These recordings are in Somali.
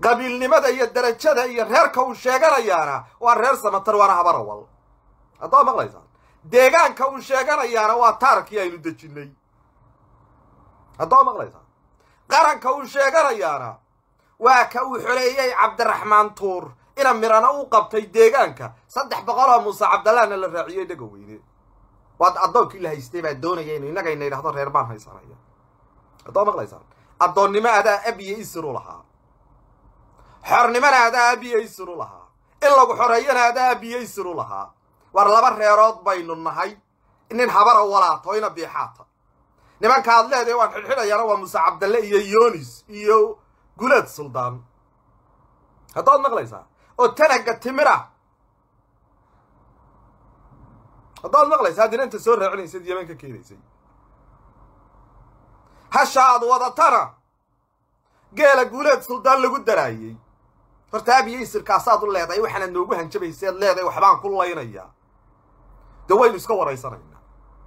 qabiilnimada iyo darajada iyo reerka uu sheeganayaana waa reer samatar waana habarawal haddaad maqlaysaan deegaanka uu sheeganayaana waa taarkii aynu dejinnay haddaad maqlaysaan qaranka uu sheeganayaana waa ka uu xoleeyey cabdiraxmaan tuur ina mirana u qabtay deegaanka saddex boqoloo muuse cabdallahna la raaciyey dhaga weyne waa addoonkii la haystay baa doonaya inu innagayna yidhahdo reer baan haysanaya haddaad maqlaysaan addoonnimo adaa abiyo isir u lahaa xornimona adaa abiyo isir u lahaa in lagu xoreeyana adaa abiyo isir u lahaa war laba reerood baynu nahay nin habara walaato ina biixaata nimanka ad leedahay waan xidhxidhayaana waa muuse cabdalle iyo yonis iyo gulaad suldaan haddaad maqlaysaa oo tanaga timira haddaad maqlaysaa haddina inta soo raacinaysayd yeman ka keenaysay hasha aad wadatana geela guuleed suldaan lagu daraayey horta abiyo isirkaasaad u leedahay waxaanaad noogu hanjabayseed leedahay waxbaan ku laynayaa dee waynu iska waraysanaynaa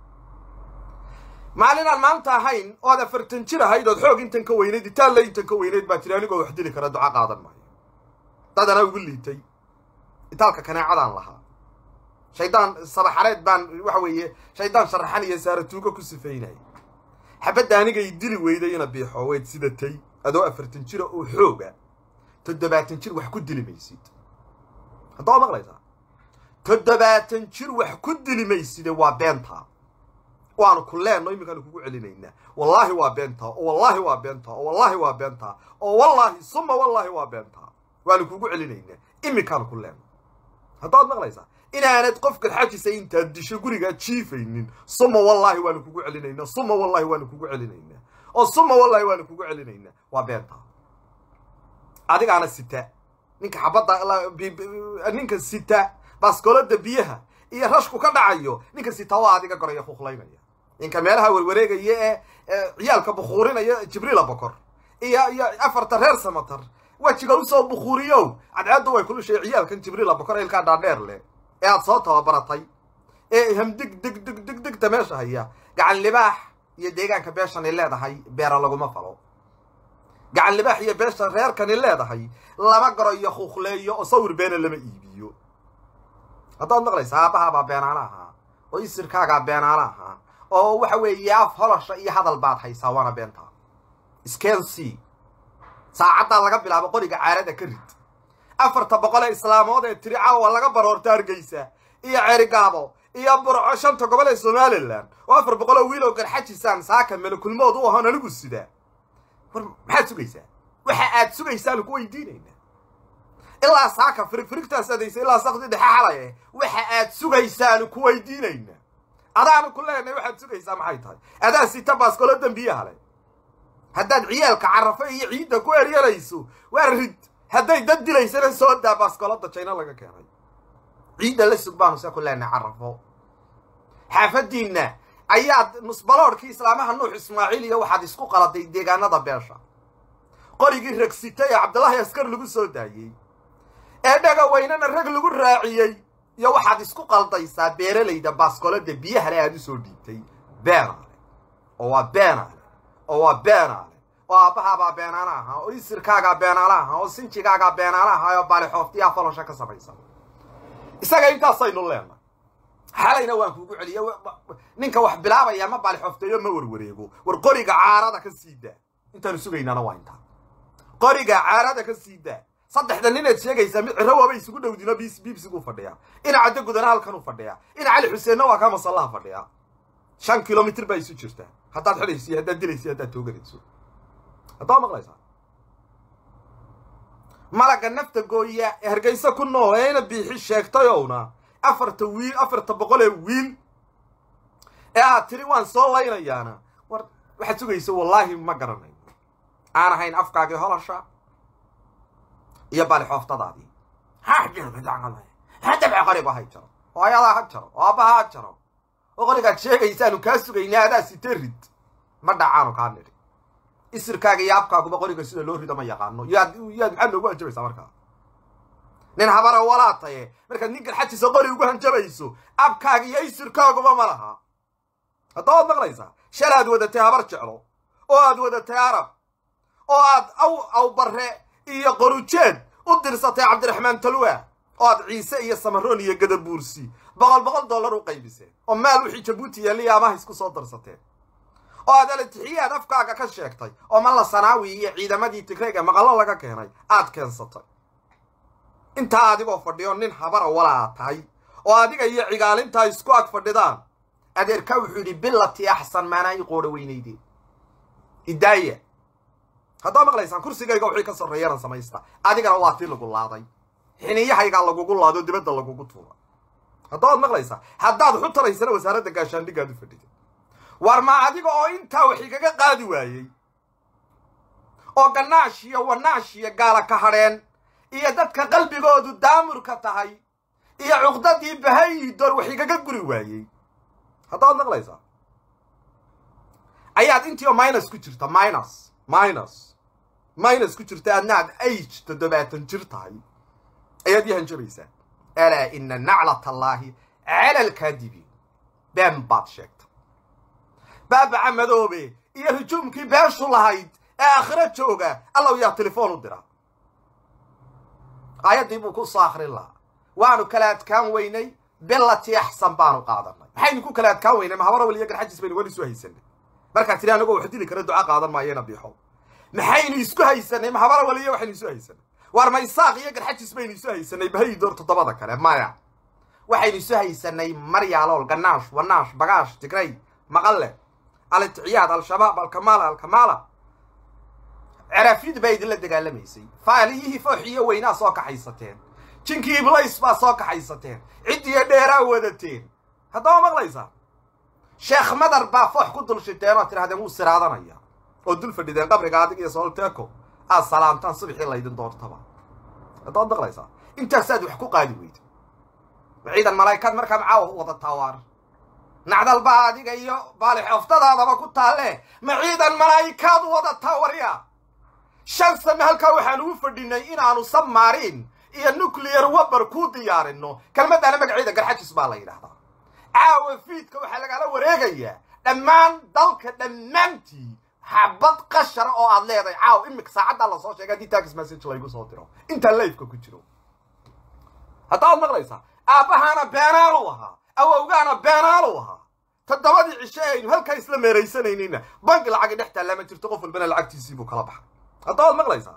maalinaan maanta ahayn ood afartan jir ahayd ood xoog intan ka weynayd itaalla intan ka weynayd baa tiri anigoo wax dili kara duca qaadan maayo dadana ugu liitay itaalka kaneecadaan lahaa shaydaan sabaxareed baan waxa weeye shaydaan sharaxan iyo saaratuugo ku sifaynaya xabadda anigay dili weyday ina biixo weyd sidatay adoo afartan jira oo xooga toddobaatan jir wax ku dili maysid haddaad maqlaysaa toddobaatan jir wax ku dili mayside waa beentaa waanu ku leenno iminkaanu kugu celinaynaa wallaahi waa beentaa oo wallaahi waa beentaa oo wallaahi waa beentaa oo wallaahi suma wallaahi waa beentaa waanu kugu celinaynaa iminkaanu ku leenno haddaad maqlaysaa inaanad qofkan xajisa intaad disho gurigaad jiifaynin suma wallaahi waanu kugu celinaynaa suma wallaahi waanu kugu celinaynaa oo suma wallaahi waanu kugu celinaynaa waa beentaa adigaana sita ninka xabadda ninka sita baaskoolada biyaha iyo rashku ka dhacayo ninka sita waa adiga goraya kuqlaynaya ninka meelaha warwareegaya ee ciyaalka bukhuurinaya jibriila bokor iyo iyo afarta reer samatar wejiga usoo bukhuuriyow cadceeddu way kulushay ciyaalkan jibriila bokor ilkaa dhaadheer leh ee aad soo tababaratay ee hamdig dig dig dig digta meesha haya gacan libaax iyo deegaanka beeshanay leedahay beera laguma falo gacan libaax iyo beesha reerkani leedahay lama garo iyo kuuqleeyo oo sawir beena lama iibiyo haddaad maqlaysa aabbahaabaa beenaala ahaa oo isirkaagaa beenaala ahaa oo waxa weeye af holosha iyo hadal baad haysaa waana beentaa skency saacaddaa laga bilaabo qoriga caarada ka rid afarta boqol ee islaamood ee tiri caawa laga baroorta hargeysa iyo cerigaabo iyo burco shanta gobol ee somalilan oo afar boqol oo wiil oo garxajisaan saaka melakulmood u ahoon anigu sidaa war maxaad sugaysaa waxa aad sugaysaanu ku weydiinaynaa ilaa saaka firigfirigtaas adaysa ilaa sakdi dhexe xalaye waxa aad sugaysaanu ku weydiinaynaa adaanu ku leenahay waxaad sugaysaa maxay tahay adaa sita baaskolo dembiyaha le haddaad ciyaalka carafo iyo ciidda ku eryanayso waa rid hadday dad dilaysana soo daa baaskoloda jayna laga keenay ciidda la sug baanu see ku leenahay carafo xaafadiinna ayaad nusbaloodhkii islaamaha nuux ismaaciil iyo waxaad isku qaladay deegaanada beesha qorigii ragsitay ee cabdullaahi askar lagu soo daayey ee dhaga weynana rag lagu raaciyey iyo waxaad isku qaldaysaa beeralayda baaskoloda biyahale aad u soo dhiibtay beenaale oo waa beenaale oo waa beenaale oo aabbahaabaa beenaala ahaa oo isirkaagaa beenaala ahaa oo sinjigaagaa beenaala ahaa oo baalixooftiyaa falosha ka samaysan isaga intaasaynu leenay xalayna waan kuugu celiya ninka wax bilaabaya ma baalixoofteeyo ma warwareego war qoriga caarada ka sii daa intaanu sugaynaana waa intaa qoriga caarada ka sii daa saddexda ninaad sheegaysaa mid ciro waaba isugu dhowdino bis biibsiguu fadhiyaa ina caddo gudana halkanuu fadhiyaa ina cali xuseenna waa kaa masallaha fadhiyaa shan kilomitr baa isu jirtaa haddaad xidhayso haddaad dilayso haddaad tooganayso haddaad maqlaysaa malagga nafta gooya ee hargayso ku nool ee ina biixi sheegtayowna afarta wiil afarta boqol ee wiil ee aad tiri waan soo laynayaana war waxaad sugayso wallaahi ma garanayo aan ahayn afkaagii holosha iyo baalixooftadaadii hadabce qorigu hay jaro oo ayadaa ha jaro oo aabbaha ha jaro oo qorigaad sheegaysaanu kaa sugaynay adaa site rid ma dhacaanu kaa nidhi isirkaaga iyo abkaaguba qoriga sida loo rido ma yaqaano yaad yaad maxaad noogu hanjabaysaa markaa nin habara walaataye markaad nin garxajiisa qori ugu hanjabayso abkaaga iyo isirkaaguba ma laha haddaad maqlaysaa shal aad wadatay habar jeclo oo aad wadatay arab oo aad aw aw barre iyo qorujeed u dirsatay cabdiraxmaan talwa oo aad ciise iyo samaroon iyo gadabuursi boqol boqol dollar u qaybiseen oo maal wixii jabuuti yaaliya amaha isku soo darsateen oo aad alatixiyaad afkaaga ka sheegtay oo malla sanaawi iyo ciidamadii tigreega maqallo laga keenay aad keensatay intaa adigoo fadhiyo nin habara walaa tahay oo adiga iyo cigaalintaa isku ag fadhidaan adeerkaa wuxuu yidhi billati axsan maanaa ii qoodha weynaydeen idaaya haddaa maqlaysaan kursigayga wixii ka sarreeyana samaysta adigana waa tii lagu laaday xiniyahaygaa lagugu laado dibadda lagugu tuura haddaad maqlaysaa haddaad xutaraysana wasaaradda gaashaandhiggaad u fadhida war ma adiga oo intaa wax igaga qaadi waayey oo gannaash iyo wanaash iyo gaala ka hadheen iyo dadka qalbigoodu daamurka tahay iyo cuqdadii bahayidor wax igaga guri waayey haddaad maqlaysaa ayaad intii oo minus ku jirta minus minus minus ku jirta adna aad age toddobaatan jir tahay ayaad ii hanjabaysaa alaa ina naclat allaahi cala alkaadibiin been baad sheegtay baabaca madoobe iyo hujuumkii beeshu lahayd ee aakhiro jooga allow yaa telefoon u dira aayaddii buu ku soo akhrin lahaa waanu kala adkaan weynay billati axsan baanu qaadanay maxaynu ku kala adkaan weynay mahabarawal iyo garxajis baynu weli isu haysanay markaa tiri anagoo wax dili kara duca qaadan maayena biixo maxaynu isku haysanay mahabarawal iyo waxaynu isu haysanay waar maysaaq iyo garxajis baynu isu haysanay bahayidoor toddobada kale maya waxaynu isu haysanay maryaalool gannaash wanaash bagaash tigray maqalle aliticiyaad al-shabaab alkamaala alkamaala caraafyadu baa idinla dagaalamaysay faaliyihii fooxiyo weynaa soo kaxaysateen jinkii iblays baa soo kaxaysateen ciddiyo dheeraa wadateen haddaba maqlaysaa sheekh madar baa foox ku dul shiteen oo tidhahdeen wuu siraadanaya oo dul fadhideen qabriga adig iyo soolteeko aad salaamtaan subxii laydin doortaba haddaad maqlaysaa intaasaad wax ku qaadi weyda ciidan malaa'ikaad markaa macaawa u wadataa waar nacdalbaa adiga iyo baalix oftadaadaba ku taalle ma ciidan malaa'ikaad u wadataa warya shan same halkaa waxaan ugu fadhinay inaanu sabmaariin iyo nuclear wabar kuu diyaarinno kelmaddaana magaceeda garxajis baa la yidhaahdaa caawa fiidka waxaa lagala wareegayaa dhammaan dalka dhammaantii xabad qashara oo aad leedahay caaw imika saacaddaa lasoo sheegay haddii tax message laygu soo diro intaan layfka ku jiro haddaad maqlaysaa aabbahaana beenaalu ahaa awowgaana beenaalu ahaa toddobadii cishe aynu halkaa isla meeraysanayninna banki lacagi dhex taallaa ma jirto qof walbana lacagtiisii buu kala baxay haddaad maqlaysaa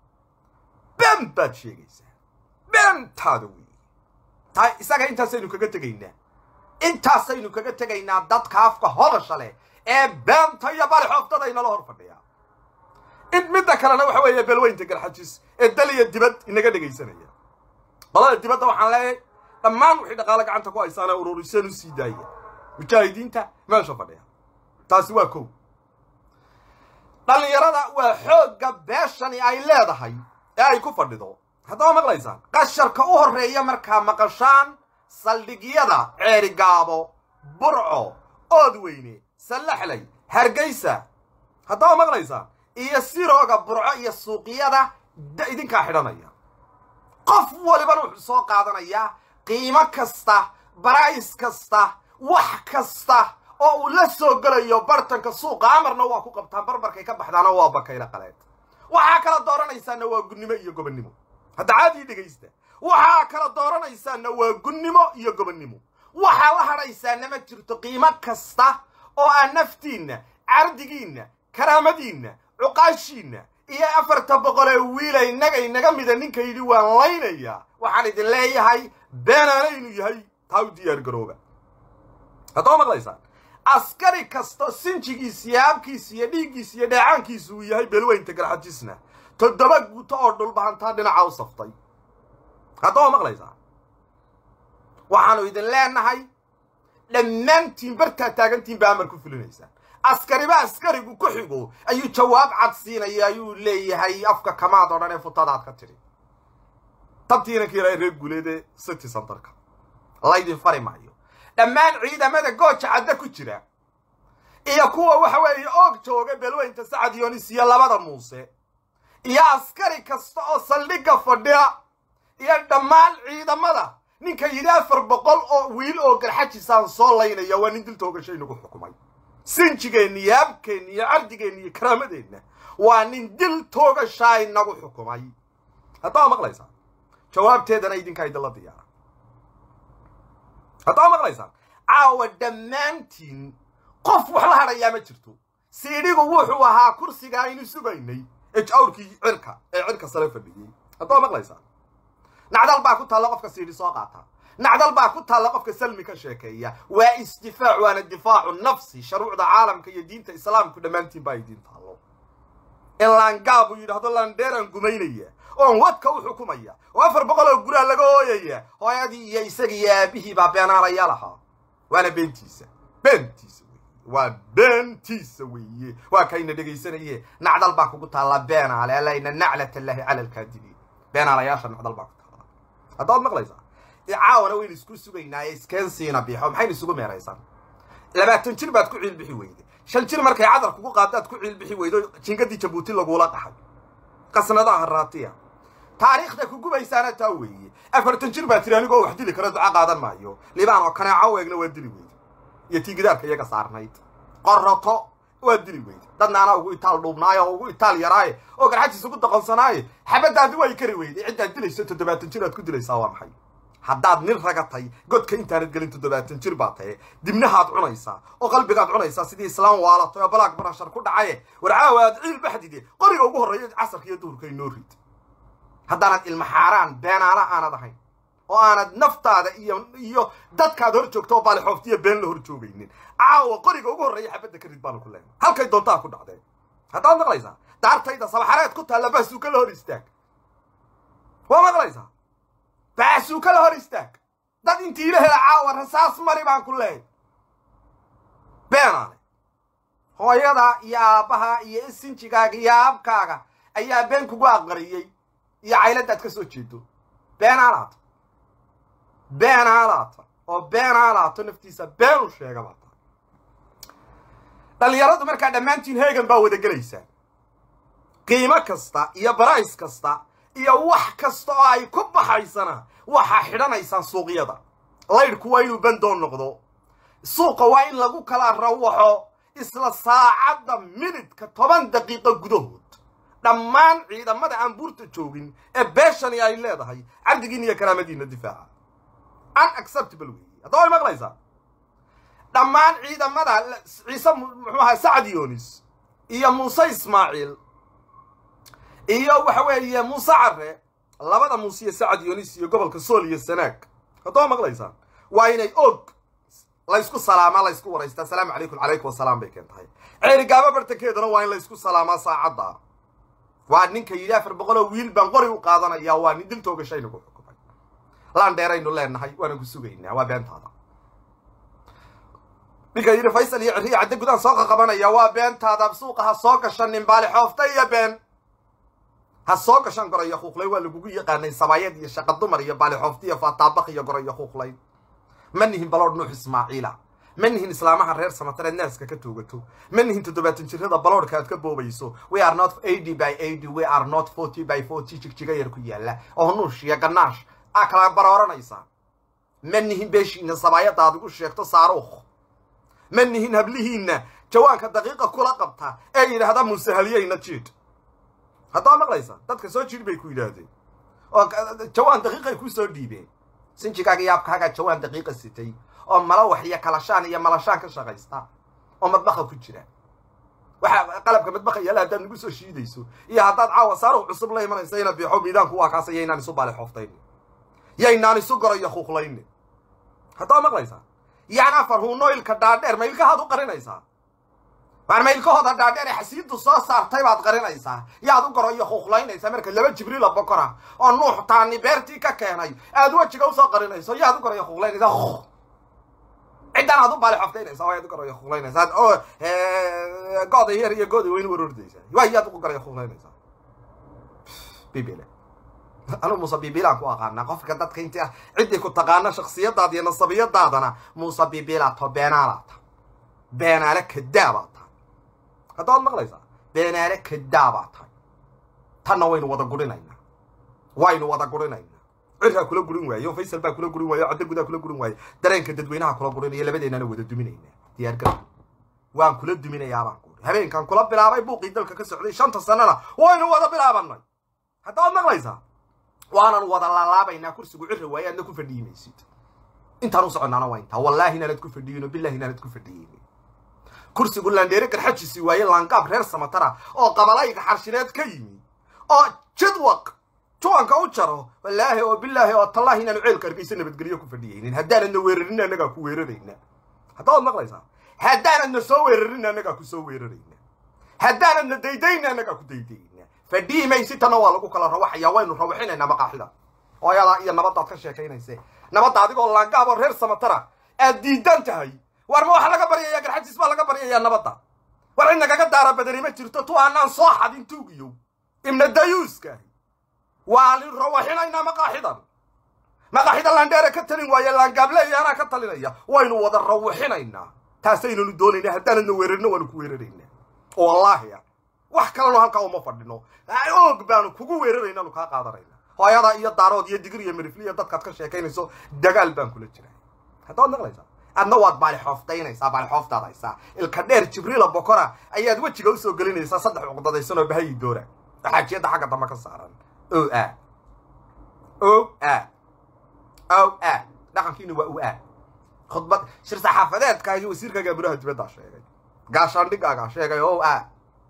been baad sheegaysaa beentaada wey taa isaga intaasaynu kaga tegaynaa intaasaynu kaga tegaynaa dadka afka hodasha leh ee beenta iyo bali xooftada inala hor fadhiyaa in midda kalena waxa weeye belweynta garxajis ee dal iyo dibad inaga dhegaysanaya qolada dibadda waxaan leeyahay dhammaan wixii dhaqaalo gacanta ku haysaana ururiseen u sii daaya mujaahidiinta meesha fadhiya taasi waa kow dhallinyarada waa xoogga beeshani ay leedahay ee ay ku fadhido haddaba maqlaysaan qasharka u horreeya markaa maqashaan saldhigyada ceerigaabo burco oodweyne sallaxlay hargaysa haddaba maqlaysaan iyo sirooga burco iyo suuqyada idinkaa xidhanaya qof walibana wuxuu soo qaadanayaa qiimo kasta barays kasta wax kasta oo uu la soo gelayo bartanka suuqa amarna waa ku qabtaan barbarkay ka baxdaana waa bakayla qaleed waxaa kala dooranaysaanna waa gunnimo iyo gobonnimo hadda caadii dhegaysta waxaa kala dooranaysaanna waa gunnimo iyo gobonnimo waxaa la hadhaysaana ma jirto qiimo kasta oo aan naftiinna cardigiinna karaamadiinna cuqaashiinna iyo afarta boqolee wiila innaga inaga mida ninka yidhi waan laynayaa waxaan idin leeyahay beenaanaynu yahay taa u diyaar garooba haddaba maqlaysaan askari kasto sinjigiis iyo abkiis iyo dhiiggiis iyo dheecaankiisu uu yahay belweynta garxajisna toddoba guto oo dhulbahantaa dhinaca u saftay haddaba maqlaysaa waxaanu idin leenahay dhammaantiin bartaa taagantiin baa amar ku fulinaysaan askariba askarigu ku xigo ayuu jawaab cad siinaya ayuu leeyahay afka kamaad oo dhan ee futadaad ka tidhi tabtiina kiilaa reer guuleede city centerka laydin fari maayo dhammaan ciidamada gooja cadda ku jira iyo kuwa waxa weeye oog jooga belweynta sacad yonis iyo labada muuse iyo askari kasta oo saldhigga fadhiya iyo dhammaan ciidamada ninka yidhi afar boqol oo wiil oo garxajisaan soo laynaya waa nin dil toogashay nagu xukumay sinjigeenna iyo abkeenna iyo cardigeenna iyo karaamadeenna waa nin dil toogashaa inagu xukumay haddaa maqlaysaa jawaabteedana idinkaa idinla diyaara haddaa maqlaysaan caawa dhammaantiin qof wax la hadhayaa ma jirto siidhigu wuxuu ahaa kursiga aynu sugaynay ee jawrkii cirka ee cirka sare fadhiyey haddaa maqlaysaan nacdal baa ku taalla qofka siidhi soo qaata nacdal baa ku taalla qofka salmi ka sheekeeya waa isdifaac waana difaacu nafsi sharuucda caalamka iyo diinta islaamku dhammaantiin baa idiin taallo in laangaab uu yidhaahdo laandheeraan gumaynaya oon wadka u xukumaya oo afar boqol oo guraa laga hooyaya hooyadii iyo isaga iyo aabihii baa beenaalayaa lahaa waana beentiisa beentiisa weye waa beentiisa weeye waa kayna dhegaysanaye nacdal baa kugu taallaa beenaale alayna naclat allaahi cala alkaadibiin beenaalayaasha nacdal baa ku taallaa haddaad maqlaysaa caawana waynu isku sugaynaaye iskeensiina biixo maxaynu isugu meeraysaan labaatan jir baad ku ciilbixi weyde shan jir markay cadar kugu qaadaad ku ciilbixi weydo jingadii jabuuti lagula qaxay qasnadaha raatiya taariikhda kugubaysaana taa weeye afartan jir baa tiri anigoo wax dili kara duca qaadan maayo libaan oo kaneeco eegna waa dili weyde iyo tiigidaarka iyaga saarnayd qorrato waa dili weyde dadna anaa ugu itaal dhuubnaayo oo ugu itaal yaraaye oo garxajiis ugu doqonsanaaye xabaddaadi way kari weyde ciddaad dilayso toddobaatan jir aad ku dilaysaa waa maxay haddaad nin ragatay godka intaanad gelin toddobaatan jir baa tahe dibnahaad cunaysaa oo qalbigaad cunaysaa sidii islaam waalatay oo balaag barashar ku dhacaye war caawa aad ciil baxdide qoriga ugu horreeya casarka iyo duhurka inoo rid haddaanad ilma xaaraan beenaala aanad ahayn oo aanad naftaada iyo iyo dadkaad hor joogto oo baalixooftiya been la hor joogaynin caawa qoriga ugu horreeya xabadda ka rid baanu ku leenay halkay doontaa ku dhacdeen haddaad maqlaysaa daartayda sabaxareed ku taalla baasuuka la hor istaag waa maqlaysaa baasuuka la hor istaag dad intii ila hela caawa rasaas mari baan ku leehay beenaale hooyada iyo aabbaha iyo isinjigaaga iyo aabkaaga ayaa been kugu aqariyey iyo cayladaad ka soo jeedo beenaalaata beenaalaata oo beenaalaata naftiisa been u sheega baa tahay dhallinyaradu markaa dhammaantiin heegan baa wada gelaysaa qiimo kasta iyo barays kasta iyo wax kasta oo ay ku baxaysana waxaa xidhanaysaan suuqyada laydhku waa inuu bandoon noqdo suuqa waa in lagu kala rawaxo isla saacadda minidka toban daqiiqo gudahood dhammaan ciidamada aan buurta joogin ee beeshani ay leedahay cabdigiina iyo karaamadiina difaaca unacceptable weeye haddaba way maqlaysaa dhammaan ciidamada ciise muxuu ahaa sacad yonis iyo muuse ismaaciil iyo waxa weeye muuse care labada muuse iyo sacad yonis iyo gobolka sool iyo sanaag haddaba maqlaysaan waa inay og laysku salaamaa laysku waraystaa asalaamu calaykum calaykum wasalaam bay keen tahay ceerigaaba bartankeedana waa in laysku salaamaa saacadda waa ninka yidhi afar boqoloo wiil baan qori u qaadanayaa waa nin dil toogashaynagu xukumay laandheeraynu leenahay waana ku sugaynaa waa beentaada ninka yidhi faysal iyo cirriya cadde gudaan soo qaqabanaya waa beentaada suuqa ha soo gashan nimbaali xoofta iyo been ha soo gashan gorayo khuuqlay waa lagugu yaqaanay sabaayad iyo shaqa dumar iyo baali xoofta iyo faataabaq iyo gorayo khuuqlay ma nihin baloodh nuux ismaaciila ma nihin islaamaha reer samatareed naaska ka toogato ma nihin toddobaatan jirada baloodhka aad ka boobayso we are not eighty by eighty we are not forty by forty jigjiga yar ku yaalla oo nuush iyo ganaash aa kala barooranaysaa ma nihin beeshiina sabaayadda aad igu sheegto saaruukh ma nihin hablihiinna jawaanka daqiiqa kula qabta ee yidhaahda musahaliyeyna jiid haddaa maqlaysa dadka soo jiid bay ku yidhaahdeen oo jawaan daqiiqay ku soo dhiibeen sinjigaaga iyo abkaagaa jawaan daqiiqa sitay oo malawax iyo kalashaan iyo malashaan ka shaqaysta oo madbaqa ku jira waxa qalabka madbaqa yaala haddaad nagu soo shiidayso iyo haddaad caawa saaruh cusub la imanaysa ina biixo miidaanku waa kaasa yaynaan isu baali xooftayni yaynaan isu gorayo khuuqlayni haddaa maqlaysaa yaan afar huunoilka dhaadheer maylkahaad u qarinaysaa waar maylkahooda dhaadheer ee xasiiddu soo saartay baad qarinaysaa yaad u goroyo khuuqlaynaysaa marka laba jibriila bokora oo nuux taani beertii ka keenay aad wejiga usoo qarinayso yaad u goroyo khuuqlaynaysaa ciddan aad u baali xoftaynaysaa waa yaad u goroyo khuuqlaynaysaa oo gooda yar iyo gooda weyn warordaysaa waa yaad u goroyo khuuqlaynaysaa bibile anu muuse bibilaan ku aqaanaa qofka dadka inti ciddii ku taqaana shaksiyadaada iyo nasabiyadaadana muuse bibilaato beenaalaata beenaale kadaabaa tahay haddaad maqlaysaa beenaale kadaabaa tahay tanna waynu wada gurinaynaa waynu wada gurinaynaa cirkaa kula gurin waaye o faysal baa kula gurin waaye o caddo gudaa kula gurin waaye dareenka dadweynaha kula gurinaya labadeennana wada duminaynaa diyaargarow waan kula duminayaa baan ku habeenkan kula bilaabay buuqii dalka ka socday shanta sanana waynu wada bilaabanay hadda waad maqlaysaa waanan wada laalaabaynaa kursigu ciri waaye aadna ku fadhiyi maysid intaan u soconnaana waa intaa wallaahi inaanad ku fadhiyin oo billahi inaanad ku fadhiyin kursigu laandheere garxajisi waaye laangaab reer samatara oo qabalayga xarshineed ka yimi oo jidwaq juwanka u jaro wallaahi oo bilaahi oo tallaahi inaanu ceelka hargeysa nabadgelyo ku fadhiyaynin haddaanadna weerarin annagaa ku weerarayna hadda waad maqlaysaa haddaanadna soo weerarin annagaa ku soo weerarayna haddaanadna daydayna annagaa ku daydayna fadhihi maysitana waa lagu kala rawaxayaa waynu rawaxinaynaa maqaaxida hooyadaa iyo nabaddaad ka sheekaynayse nabadda adigoo laangaab oo reer samatara aad diidan tahay war ma waxa laga baryayaa garxajiis baa laga baryayaa nabadda war cid nagaga daara badani ma jirto tu aanaan soo xadin tuugiyow ibna dayuuskaahi waan rawaxinaynaa maqaaxidan maqaaxida laandheere ka talin waaye laangaable anaa ka talinaya waynu wada rawaxinaynaa taasaynanu doonaynaa haddaanadna weerarino waanu ku weeraraynaa wallaahi wax kaleno halkaa uma fadhino oog baanu kugu weeraraynaanu kaa qaadanayna hooyada iyo daarood iyo digir iyo mirifliya dadkaad ka sheekaynayso dagaal baan kula jiraa hadda waad maqlaysaa adna waad baalixooftaynaysaa baalixooftaad haysaa ilka dheer jibriila bokora ayaad wejiga usoo gelinaysaa saddex cuqdadaysan oo bahayi doora xaajiyadda xagga dambe ka saaran o a o a o a dhaqankiina waa u a khudbad shir saxaafadeedka iyo wasiirkaaga buraha dibaddaa sheegay gaashaandhigaagaa sheegay o a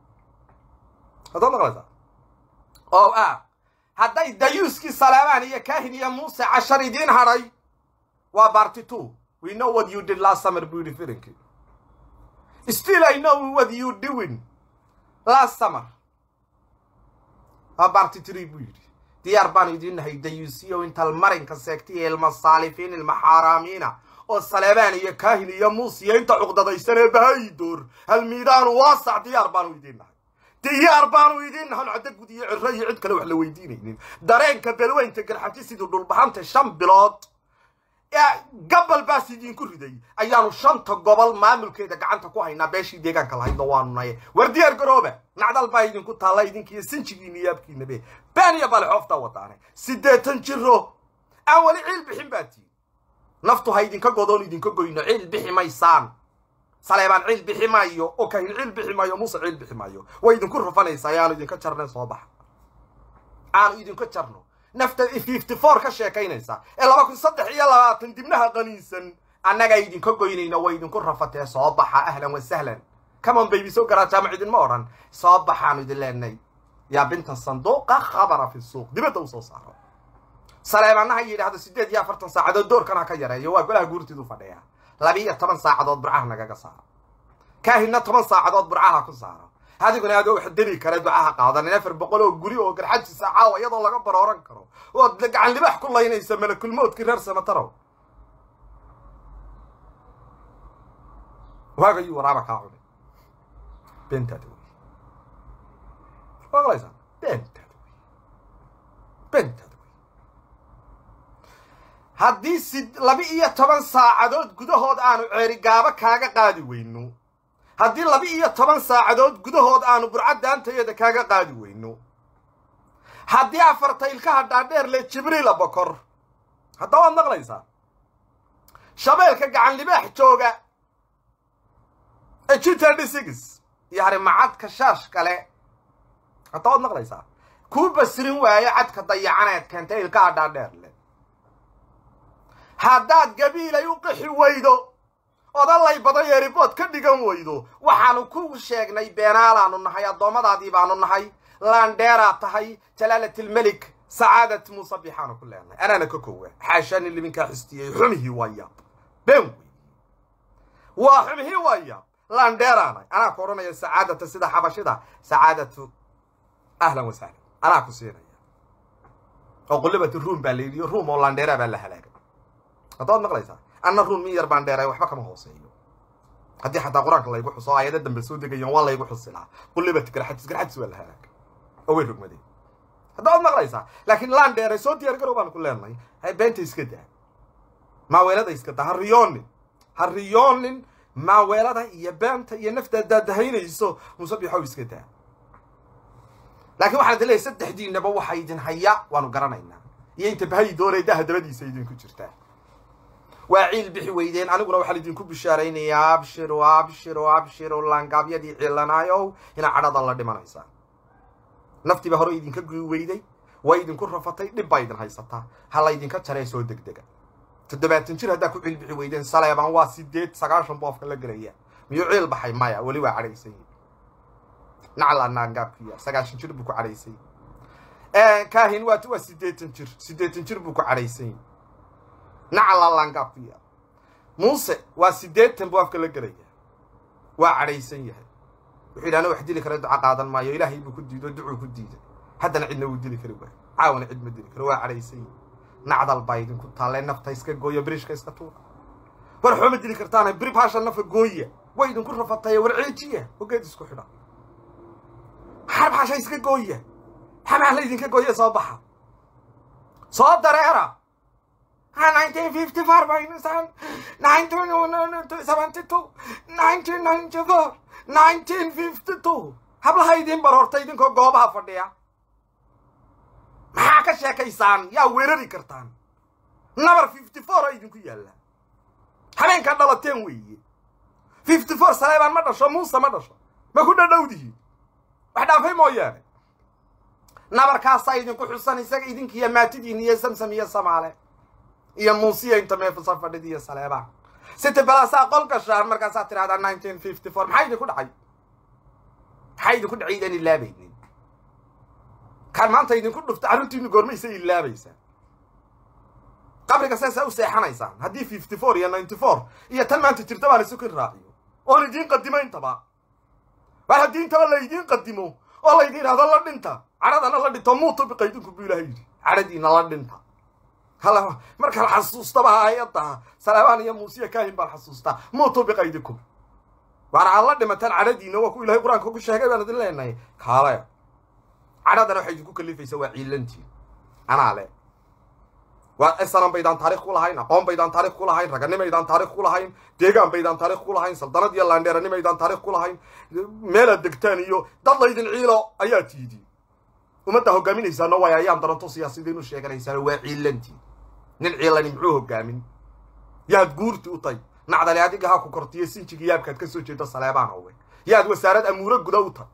haddaad maqlaysaa o a hadday dayuuskii salaamaan iyo kaahin iyo muuse cashar idiin hadhay waa barty two we know what you did last summer buu yidhi firinkii still i know what you doing last summer waa barty three buu yidhi diyaar baan idiin nahay dayuusiyo intal marinka seegtay ilma saalifiin ilma xaaraamiina oo saleebaan iyo kaahin iyo muuse iyo inta cuqdadaysan ee bahayidoor halmiidaanu waasac diyaar baanu idiin nahay diyaar baanu idiin nahan caddo gud iyo cirro iyo cid kale wax la weydiinaynin dareenka belweynta garxaji siduu dhulbahanta shan bilood gabal baas idinku riday ayaanu shanta gobol maamulkeeda gacanta ku haynaa beeshii deegaanka lahaydna waanu naye war diyaar garooba nacdal baa idinku taalla idinkiiyo sinjigiina yaabkiinabe been iyo balixooftaa wadaane siddeetan jiro aan weli ciil bixin baa tiin naftu ha idinka godoon idinka goyno ciil bixi maysaan saleebaan ciil bixi maayo oo kahin ciil bixi maayo muuse ciil bixi maayo way idinku rufanaysaa aanu idinka jarnay soo baxa aanu idinka jarno nafta fifty four ka sheekaynaysa ee laba kun saddex iyo labaatan dibnaha qaniinsan annagaa idinka goynayna way idinku rafatee soo baxa ahlan wa sahlan camon baybi soo garaa jaamac idinma odhan soo baxaanu idin leenay yaa binta sanduuqa khabara fi suuq dibadda usoo saaro saleebaanaha yidhaahdo siddeed iyo afartan saacadood doorkan ha ka yareeyo waa golaha guurtidu fadhiya labiiyo toban saacadood burcaha nagaga saaro kaahinna toban saacadood burcaha ku saaro adiguna adoo wax deli kara ducaha qaadanin afar boqol oo guri oo garxajisa caawa iyadoo laga barooran karo ood gacan libax ku laynaysa malakulmoodkii reer samatarow waagayuu waraaba kaa cunay beentaada wey maqlaysaa beentaada wey beentaada wey haddii si laba iyo toban saacadood gudahood aanu ceerigaabo kaaga qaadi weyno haddii laba iyo toban saacadood gudahood aanu burcad daantayada kaaga qaadi weyno haddii afarta ilkaha dhaadheer le jibriila bokor hadda waad maqlaysaa shabeelka gacan libaax jooga ee jitadi six iyo harimacadka shaash kale hadda waad maqlaysaa kuu basirin waayo cadka dayacaneed keentay ilkaha dhaadheer le haddaad gabiilay u qixi weydo odallay badan yeeribood ka dhigan weydo waxaanu ku sheegnay beenaalaanu nahay addoommadaadii baanu nahay laandheeraad tahay jalaalatulmelik sacaadat muuse bixaanu ku leenahay anaana ka kowa xaashaani liminkaa xistiyey xumihii waa yaab been wey waa xumihii waa yaab laandheeraanay anaa ku odhanaya sacaadata sida xabashida sacaadatu ahlan wa sahlan anaa ku siinaya oo qullibati ruum baa la yidhi ruum oo laandheeraa baa la halaagay haddaad maqlaysaa anna ruun min yar baan dheeray waxba kama hooseeyo haddii xataa qur-aanka laygu xuso aayado dambe soo degayaan waa laygu xusilaa qullibati garxadis garxadis waa la halaag oo way rogmadeen haddaad maqlaysaa laakiin laan dheeray soo diyaar garow baan ku leenahay hay beenta iska daa maaweelada iska daa ha riyoonin ha riyoonin maaweelada iyo beenta iyo naftaad daadahaynayso musabixow iska daa laakiin waxaan idin leeyahay saddexdiinaba waxa idin haya waanu garanaynaa iyo inta bahayi doonay daha dabadiisa idinku jirtaa waa ciil bixi weydeen aniguna waxaan idinku bishaaraynayaa abshiru abshiru abshiru laangaabyadii ciilanaayow inaa cadhada la dhimanaysaa naftiiba hore idinka guyi weyday waa idinku rafatay dhib baa idin haysataa ha laydinka jaree soo degdega toddobaatan jir haddaa ku ciil bixi weydeen saleebaan waa sideed sagaashan boofka la gelaya miyuu ciil baxay maya weli waa cadhaysan yihin nacla naangaabkiya sagaashan jir buu ku cadhaysan yihi kaahin waa waa siddeetan jir siddeetan jir buu ku cadhaysan yihi nacla laangaabkiya muuse waa siddeetan buu afka la gelaya waa cadhaysan yahay wuxuu yidhi ana wax dili kara duca qaadan maayo ilaahay buu ku diido ducuu ku diiday haddana cidna wuu dili kari waayo caawana cid ma dili karo waa cadhaysan yihi nacdal baa idinku taalle nafta iska gooya biriishka iska tuura war xooma dili kartaana biri baasha nafa gooya way idinku rafatay war ceejiya ogeed isku xidha maxaa baasha iska gooya xamaa la idinka gooya soo baxa soo dareera nineteen fifty four nineteen seventy two nineteen ninety four nineteen fifty two hablaha idiin baroorta idinkoo goobaha fadhiya maxaa ka sheekaysaan yaa weerari kartaan nabar fifty four a idinku yaalla habeenkaa dhalateen weeye fifty four saleebaan ma dhasho muuse ma dhasho ma ku dhadhowdihiin wax dhaafay mooyaane nabarkaasaa idinku xusan isaga idinkiiyo maatidiin iyo samsam iyo samaale iyo muusiya inta meefasa fadhid iyo saleebaan siti balaasaa qol gashaan markaasaa tidhahdaa nineteen fifty four maxaa idinku dhacay maxaa idinku dhacay idaan ilaabaynin kaan maanta idinku dhufta carruurtiinu goormaysa ilaabaysaa qabriga saasaa u seexanaysaan haddii fifty four iyo ninety four iyo tan maanta jirta baan isukin raaciyo oon idiin qadimo intaba war haddii intaba laydiin qadimo oo laydin idhahdo la dhinta cadhadana la dhinto muutu biqaydinku buu ilaha yidhi cadhadiina la dhinta hala markaan xasuustaba aayadda salaabaan iyo muusiya kaahin baan xasuustaa muutu biqaydikum waar aad la dhimataan cadhadiina waa ku ilahay qur-aanka ku sheegay baan idin leenahay kaalaya cadhadana waxay idinku kalifaysaa waa ciilantiin anaa le waa esanan baydaan taarikh ku lahayn aqoon baydaan taarikh ku lahayn raganimaydaan taarikh ku lahayn deegaan baydaan taarikh ku lahayn saldanad iyo laandheeranimaydaan taarikh ku lahayn meelaad degtaan iyo dad laydin ciilo ayaa tiidi ummadda hogaaminaysaana waay ayaan daranto siyaasidiin u sheeganaysaano waa ciilantiin nin ciilani muxuu hogaamin yaad guurti u tay nacdale adiga ha ku kortiyo sinjigi yaabkaad ka soo jeedo saleebaan owe yaad wasaarad amuuro guda u tay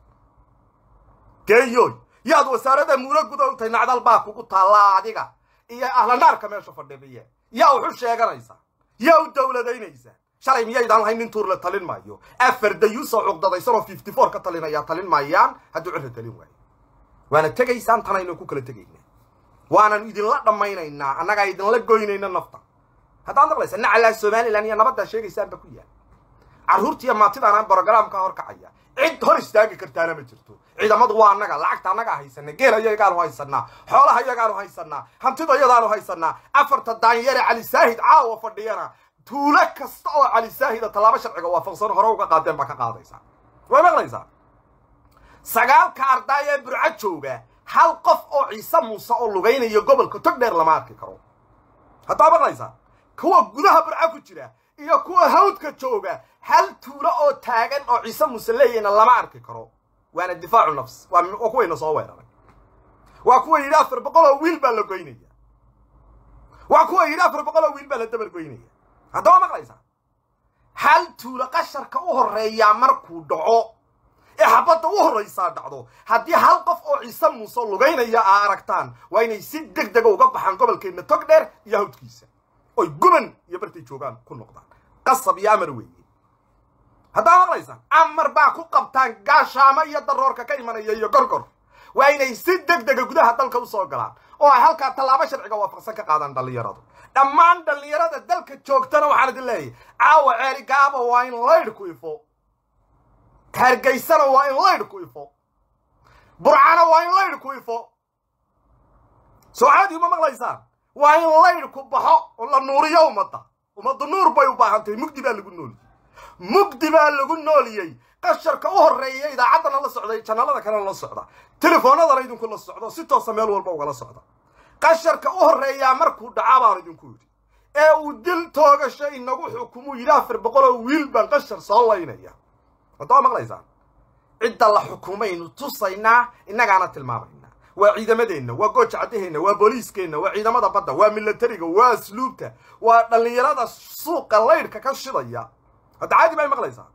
geeyoy yaad wasaarad amuuro guda u tay nacdal baa kugu taallaa adiga iyo ahlanaarka meesha fadhibiye yaa wuxu sheeganaysaa yaa u dowladaynaysaa shalay miyaydaan lahayn nin tuur la talin maayo afar dayuusoo cugdadaysanoo fifty four ka talinayaa talin maayaan hadduu cirra talin waayo waana tegaysaan tanaynu ku kala tegaynaa waanan idinla dhammaynaynaa annagaa idinla goynayna nafta haddaad maqlaysa nacalaa somalilan iyo nabaddaa sheegaysaanba ku yaal carruurtiiyo maatidaanaan brogaraamka hor kacaya cid hor istaagi kartaana ma jirto ciidamadu waa annaga lacagta annagaa haysana geela iyagaanu haysanaa xoolaha iyagaanu haysanaa hantida iyadaanu haysanaa afarta daanyare cali saahid caawa fadhiyana tuulo kasta oo cali saahida tallaabo sharciga waafaqsan hore uga qaadeen baa ka qaadaysaa way maqlaysaa sagaalka ardaay ee burco jooga hal qof oo ciise muuse oo lugaynayo gobolka tog dheer lama arki karo haddaa maqlaysaa kuwa gudaha burco ku jira iyo kuwa hawdka jooga hal tuulo oo taagan oo ciise muuse leeyahna lama arki karo waana difaacu nafs waa kuwayna soo weeraray waa kuwa yidhi afar boqol oo wiil baa la goynaya waa kuwa yidhi afar boqol oo wiil baa la dabar goynaya haddaba maqlaysaa hal tuulo qasharka u horreeyaa markuu dhaco ee xabadda u horraysaa dhacdo haddii hal qof oo ciise muuse lugaynaya aa aragtaan waa inay si deg dega uga baxaan gobolkeenna tog dheer iyo hawdkiisa oy guban iyo bartay joogaan ku noqdaan qasab iyo amar weeye haddaa maqlaysaan amar baa ku qabtaan gaashaamo iyo daroorka ka imanaya iyo gorgor waa inay si deg dega gudaha dalka usoo galaan oo ay halkaa tallaabo sharciga waafaqsan ka qaadaan dhallinyaradu dhammaan dhallinyarada dalka joogtana waxaan idin leeyahay caawa ceeli gaaba waa in laydh ku ifo hargaysana waa in laydh ku ifo burcana waa in laydh ku ifo soo caadi ma maqlaysaan waa in laydh ku baxo oo la nuuriyo ummadda ummaddu nuur bay u baahan tahay mugdi baa lagu nooliyey mugdi baa lagu nooliyey qasharka u horreeya idaacaddana la socday janalada kalena la socda telefoonadana idinku la socdo si toosa meel walba ugala socda qasharka u horreeyaa markuu dhacaa baan idinku yidhi ee uu dil toogasho inagu xukumuu yidhi afar boqoloo wiil baan qashar soo laynaya haddaba maqlaysaan cidda la xukumaynu tusaynaa innagaana tilmaamaynaa waa ciidamadeenna waa gooja caddaheenna waa booliiskeenna waa ciidamada badda waa milatariga waa asluubta waa dhallinyarada suuqa laydhka ka shidaya hadda caadi bay maqlaysaa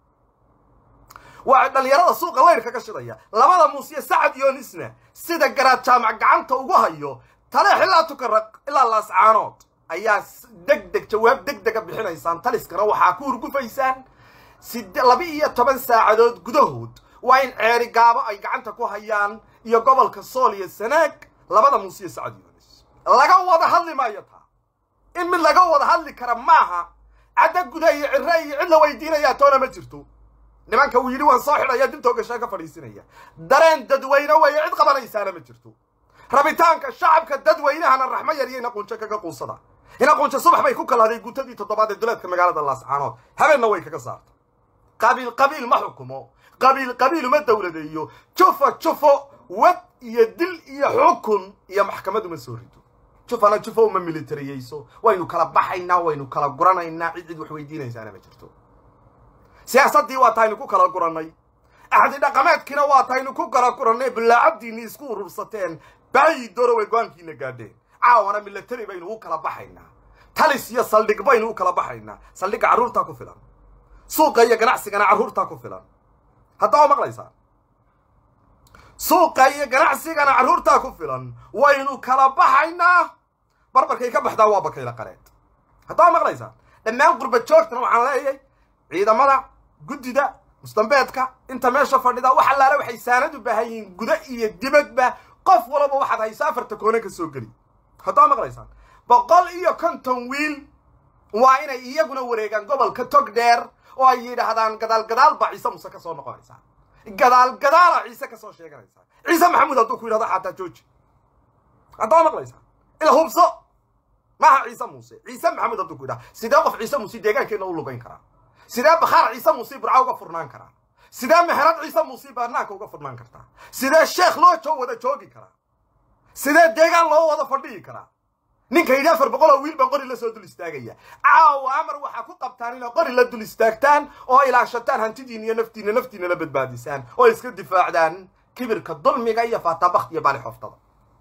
waa dhallinyarada suuqa laydhka ka shidaya labada muusiye sacad yoonisna sida garaad jaamac gacanta ugu hayo taleex ilaa tukaraq ilaa laascaanood ayaa deg deg jawaab deg dega bixinaysaan taliskana waxaa ku hurgufaysaan sid laba iyo toban saacadood gudahood waa in ceeri gaabo ay gacanta ku hayaan iyo gobolka sool iyo sanaag labada muusiye sacad yoonis laga wada hadli maayo taa in mid laga wada hadli kara maaha cadda guda iyo cire iyo cid la weydiinayaa toona ma jirto nimanka uu yidhi waan soo xidhaya dintoo gashaa ka fadhiisinaya dareen dadweyne weeye cid qabanaysaana ma jirto rabitaanka shacabka dadweynahana raxmo yar iyo inaquunjo kaga quusada inaquunjo subax bay ku kalaaday guutadii toddobaad ee duleedka magaalada laascaanood habeenna way kaga saartay qabiil qabiil ma xukumo qabiil qabiil uma dowladeeyo jufo jufo wad iyo dil iyo xukun iyo maxkamad uma soo rido jufana jufo uma militariyeyso waynu kala baxaynaa waynu kala guranaynaa cid cid wax weydiinaysaana ma jirto siyaasaddii waa tahaynu ku kala gurannay axdi dhaqameedkiina waa tahaynu ku kala gurannay bilaacabdiinni isku urursateen baayi doro way go-aankiina gaadheen caawana milatari baynu u kala baxaynaa talis iyo saldhig baynu u kala baxaynaa saldhigga carruurtaa ku filan suuqa iyo ganacsigana carruurtaa ku filan haddaba maqlaysaa suuqa iyo ganacsigana carruurtaa ku filan waynu kala baxaynaa barbarkay ka baxdaa waa bakayla qareed haddaba maqlaysaa dhammaan qurba joogtana waxaan leeyahay ciidamada guddida mustambeedka inta meesha fadhida wax allaale waxay saanad u baahan yihiin guda iyo dibadba qof walaba waxaad haysa afarta koone ka soo geli haddaba maqlaysaan boqol iyo konton wiil waa inay iyaguna wareegaan gobolka tog dheer oo ay yidhaahdaan gadaal gadaal baa ciise muse ka soo noqonaysaa gadaal gadaala ciise ka soo sheeganaysaa ciise maxamuud hadduu ku yidhahdo xataa jooji haddaba maqlaysaa ila hubso maaha ciise muuse ciise maxamuud hadduu ku yidhahdo sidee qof ciise muuse deegaankeenna u lugayn karaa sidee bakhaar ciise muuse burca uga furnaan karaa sidee meherad ciise muuse baarnaanka uga furnaan kartaa sidee sheekh loo jo wada joogi karaa sidee deegaan loo wada fadhiyi karaa ninka yidhi afar boqol oo wiil baan qori la soo dul istaagaya caawa amar waxaa ku qabtaan inay qori la dul istaagtaan oo ilaashataan hantidiina iyo naftiina naftiina la badbaadisaan oo iska difaacdaan kibirka dulmiga iyo faatabakht iyo baali xoftada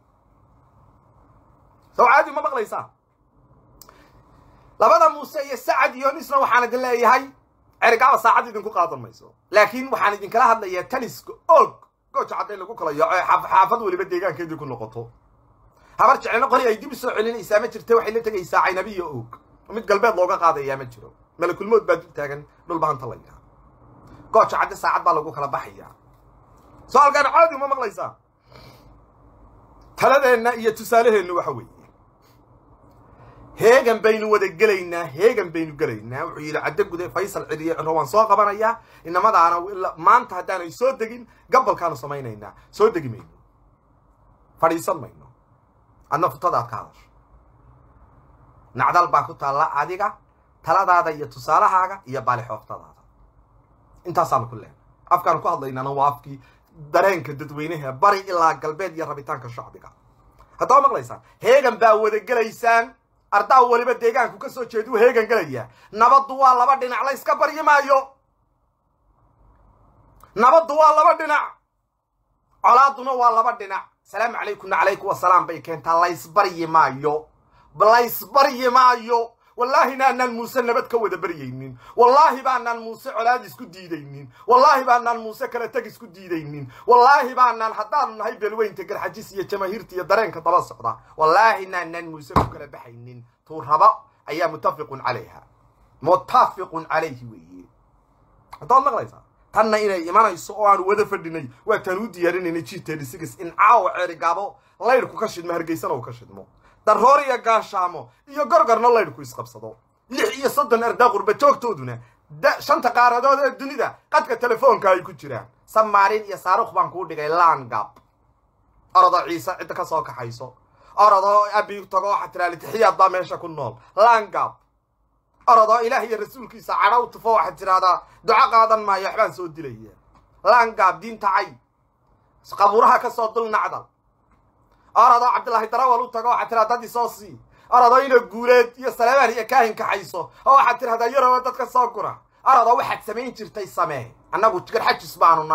sow caadi ma maqlaysaa labada muuse iyo sacad iyo nisna waxaan idin leeyahay cerigaaba saacad idinku qaadan mayso laakiin waxaan idinkala hadlayaa taniska og gooja cadday lagu kala yaaco ee xaafad weliba deegaankeedii ku noqoto habar jecelna qori ay dib u soo celinaysaa ma jirta waxay la tegaysaa caynabi iyo og mid galbeed looga qaadayaa ma jiro malakulmood baa dul taagan dhulbahanta la yidhaha gooja cadde saacad baa lagu kala baxayaa so-aalkaan caadi uma maqlaysaa taladeenna iyo tusaaleheennu waxa weeye heegan baynu wada gelaynaa heegan baynu gelaynaa wuxuu yidhi caddo gude faysal celiye ciro waan soo qabanayaa inamadaana maanta haddaanay soo degin gabalkaanu samaynaynaa soo degi mayno fadhiisan mayno adna futadaad ka hadasho nacdal baa ku taalla adiga taladaada iyo tusaalahaaga iyo baalixooftadaada intaasaanu ku leenay afkaanu ku hadlaynaana waa afkii dareenka dadweynaha bari ilaa galbeed iyo rabitaanka shacbiga haddaba maqlaysaan heegan baa wada gelaysaan ardaa weliba deegaanku ka soo jeeduu heegan gelaya nabaddu waa laba dhinac la yska baryi maayo nabaddu waa laba dhinac colaaduna waa laba dhinac salaamu calaykumna calaykum wasalaam bay keentaa laysbaryi maayo laysbaryi maayo wallaahi baanaan muuse nabad ka wada baryaynin wallaahi baanaan muuse colaad isku diidaynin wallaahi baanaan muuse kala teg isku diidaynin wallaahi baanaan haddaanu nahay beelweynta garxajis iyo jamaahiirta iyo dareenka daba socda wallaahi naanaan muuse ku kala baxaynin tuu raba ayaa muttafiqun calayha muttafiqun calayhi weeye haddaad maqlaysaa tanna inay imanayso oo aanu wada fadhinay waa taan u diyaarinaynay g tdhsix in caawa ceerigaabo laydhku ka shidmo hargeysana uu ka shidmo darroor iyo gaashaamo iyo gorgorna laydhku isqabsado lix iyo soddon ardaa qurba joogtooduna shanta qaaradood ee dunida qadka telefoonka ay ku jiraan samaarin iyo saarukh baan kuu dhigay langab orodoo ciise cidda ka soo kaxayso orodoo abi tago waxaa tiraa litixiyaad baa meesha ku nool langab orodoo ilaah iyo rasuulkiisa cadhow tufo waxaad tidhahdaa duco qaadan maayo waxbaan soo dilaya langab diinta cay qabuuraha ka soo dul nacdal orodoo cabdillaahi darawal u tago waxaad tiraa dad isoo sii orodoo ina guuleed iyo saleebaan iyo kaahin kaxayso oo waxaad tidhahdaa yarowa dadka soo gura orodoo waxaad samayn jirtay samee annagu garxajis baanu nahay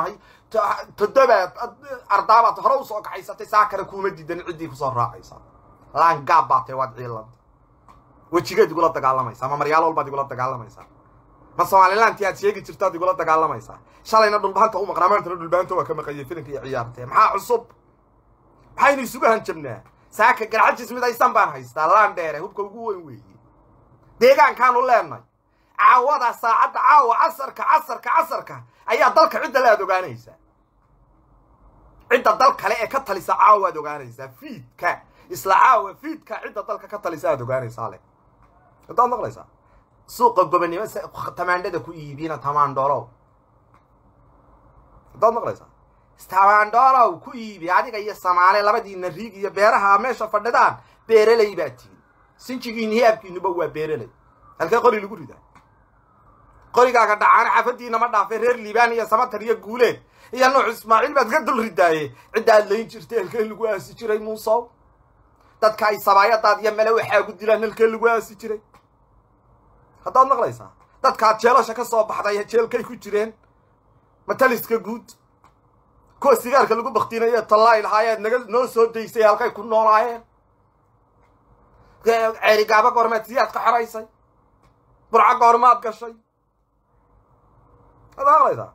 toddobaad ardaabaad hore usoo kaxaysatay saa kale kuuma diidan ciddii kusoo raacaysa laangaab baa tahay waad ciilanta wejigeed igula dagaalamaysaa ma maryaalo walbaad igula dagaalamaysaa ma somalilanti aad sheegi jirtaad igula dagaalamaysaa shalayna dhulbahanta u maqnaa maantana dhulbahanta waa ka maqayay filinka iyo ciyaartee maxaa cusub maxaynu isugu hanjabnaa saaka garxajis midaysan baan haystaa laan dheere hubka ugu weyn weeye deegaankaanu leenay caawada saacadda caawa casarka casarka casarka ayaa dalka cidda le aad ogaanaysaa cidda dal kale ee ka talisa caawa aad ogaanaysaa fiidka isla caawa fiidka cidda dalka ka talisa aad ogaanaysaa le haddaad maqlaysaa suuqa gobonimo tamaandhada ku iibina tamaandholow haddaad maqlaysaa tamaandholow ku iibi adiga iyo samaale labadiina riig iyo beeraha meesha fadhidaan beereley baa tihin sinjigiini hiyaabkiinuba waa beereley halkee qori lagu ridaa qorigaaga dhacaana xaafadiina ma dhaafay reer liibaan iyo samatar iyo guuleed iyo nuux ismaaciil baad ka dul ridaaye ciddaad layn jirtay halkee lagu aasi jiray muusow dadka ay sabaayadaad iyo mele waxaagu dilaan halkee lagu aasi jiray haddaad maqlaysaa dadkaad jeelasha ka soo baxday jeelkay ku jireen mataliska guud kuwa sigaarka lagu baktiinayo tallaay lahaayeed naga noo soo daysay halkay ku noolaayeen ceerigaaba goormeed siyaad ka xoraysay burco goormaad gashay haddaad maqlaysaa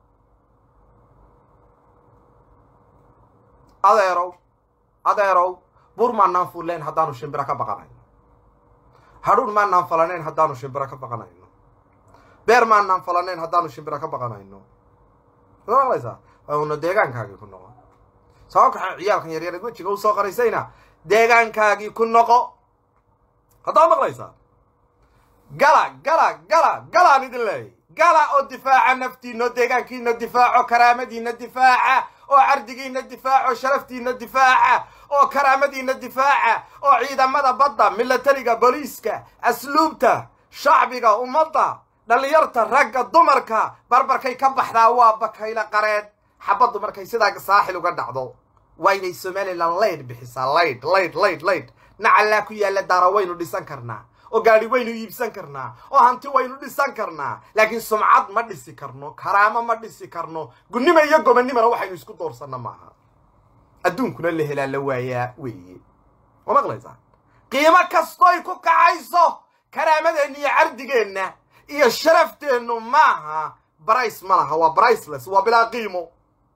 adeerow adeerow bur maanaan fulleen haddaanu shimbiro ka baqanayno hadhuun maanaan falanayn haddaanu shimbiro ka baqanayno beer maanaan falanayn haddaanu shimbiro ka baqanayno haddaad maqlaysaa una deegaankaagii ku noqo sabab kaxa ciyaalkan yaryareed wejiga u soo qaraysayna deegaankaagii ku noqo haddaad maqlaysaa gala gala gala galaan idin leeyay gala oo difaaca naftiina oo deegaankiina difaaco karaamadiina difaaca oo cardigiina difaaco sharaftiina difaaca oo karaamadiina difaaca oo ciidamada badda milatariga booliiska asluubta shacbiga ummadda dhallinyarta ragga dumarka barbarkay ka baxdaa waa bakayla qareed xabaddu markay sidaa saaxil uga dhacdo waa inay somalilan laydh bixisaa laydh laydh laydh laydh nacallaa ku yaalla daara waynu dhisan karnaa oo gaadhi waynu iibsan karnaa oo hanti waynu dhisan karnaa laakiin sumcad ma dhisi karno karaamo ma dhisi karno gunnima iyo gobonnimana waxaynu isku doorsanna maaha adduunkuna la helaa la waayaa weeye ma maqlaysaa qiimo kastoy ku kacayso karaamadeenna iyo cardigeenna iyo sharafteennu maaha brice ma laha waa briceless waa bilaa qiimo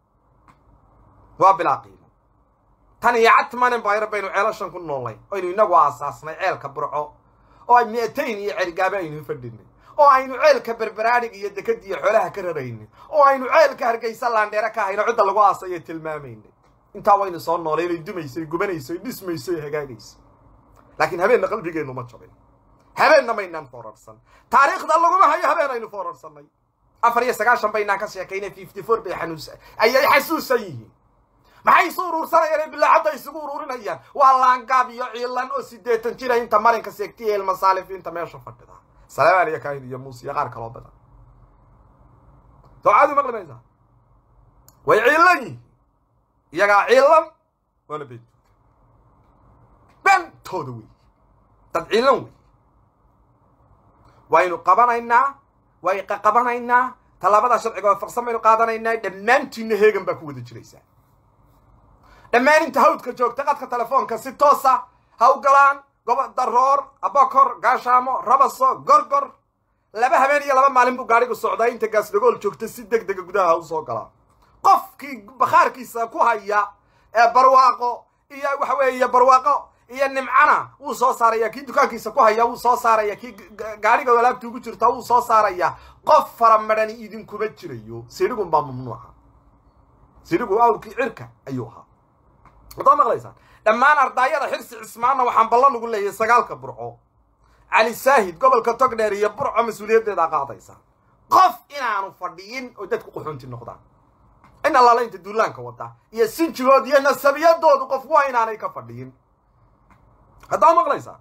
waa bilaa qiimo tan iyo catmanin bayr baynu ceelashan ku noolnay aynu inagu aasaasnay ceelka burco oo ay mi'atayn iyo cergaabe aynu fadhinay oo aynu ceelka berberaadhig iyo dekad iyo xoolaha ka raraynay oo aynu ceelka hargaysa laandheere ka hayno cidda lagu aasayo tilmaamaynay intaa waynu soo noolay inay dumaysay gubanayso dhismayso hagaagayso laakiin habeenna qalbigeennu ma jabin habeenna maynaan foorarsan taariikhda laguma hayo habeen aynu foorarsanay afar iyo sagaashan baynaan ka sheekaynay fifty four bay xanuusa ayay xasuusan yihiin maxay isu uruursanayaan ee bilaacadda isugu uruurinayaan waa laangaab iyo ciilan oo siddeetan jira inta marinka seegtiya ilmasaalifiinta meesha fadhida salaamaan iyo kaahin iyo muuse iyo qaar kaloo badan dawcaadu maqli maysaa way ciilan yihiin iyagaa ciilan waana beentooda beentooda wey dad ciilan wey waynu qabanaynaa way qaqabanaynaa tallaabada sharciga waafaqsan baynu qaadanaynaa dhammaantiinna heegan baa ku wada jiraysaa dhammaan inta hawdka joogta qadka telefoonka si toosa ha u galaan gobo daroor abokor gaashaamo rabaso gorgor laba habeen iyo laba maalin buu gaadhigu socdaa inta gaasdhagool joogta si deg dega gudaha ha u soo galaa qofkii bakhaarkiisa ku haya ee barwaaqo iyo waxa weeye barwaaqo iyo nimcana wuu soo saaraya kii dukaankiisa ku haya wuu soo saaraya kii gaadhiga walaabta ugu jirta wuu soo saaraya qof faramadhani idinkuma jirayo sidhigun baa mamnuuca sidhigu awrkii cirka ayuu ahaa wadaad maqlaysaan dhammaan ardaayada xirsi cismaanna waxaan ballan ugu leeyahay sagaalka burco cali saahid gobolka togdheer iyo burco mas-uuliyaddeeda qaadaysa qof inaanu fadhiyin oo dadku quxuunti noqdaan in allaala inta duulaanka wada iyo sinjigood iyo nasabiyadoodu qof waa inaanay ka fadhiyin haddaad maqlaysaa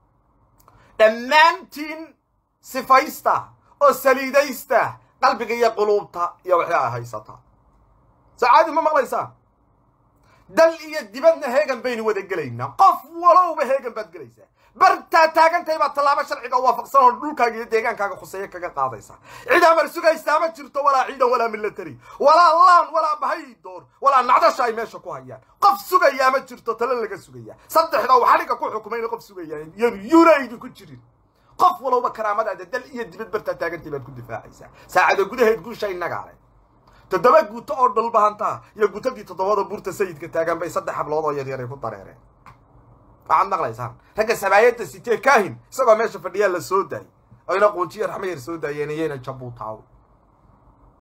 dhammaantiin sifaysta oo saliidaysta qalbiga iyo quluubta iyo waxay a haysataa sacaadi ma maqlaysaa dal iyo dibadna heegan baynu wada gelaynaa qof walowba heegan baad gelaysaa bartaa taagantahay baad tallaabo sharciga waafaqsan oo dhulkaaga iyo deegaankaaga khuseeye kaga qaadaysaa cid amar sugaysaa ma jirto walaa ciidan walaa military walaa laan walaa bahaydoor walaa nacdasha ay meesha ku hayaan qof sugayaa ma jirto tale laga sugayaa saddexda uu xadhigga ku xukumayna qof sugayaa yuna idinku jirin qof walowba karaamadaada dal iyo dibad bartaa taagantay baad ku difaacaysaa saacada gudaheed guusha innagaa leh toddoba guuto oo dhulbahantaa iyo gutadii toddobada buurta sayidka taagan bay saddex hablood oo yaryaray ku dareereen waxaad maqlaysaan ragga sabaayadda sitee kaahin isagoo meesha fadhiyaa la soo daayay oyna quunjiyo raxmo yar soo daayeen iyayna jabuutaaw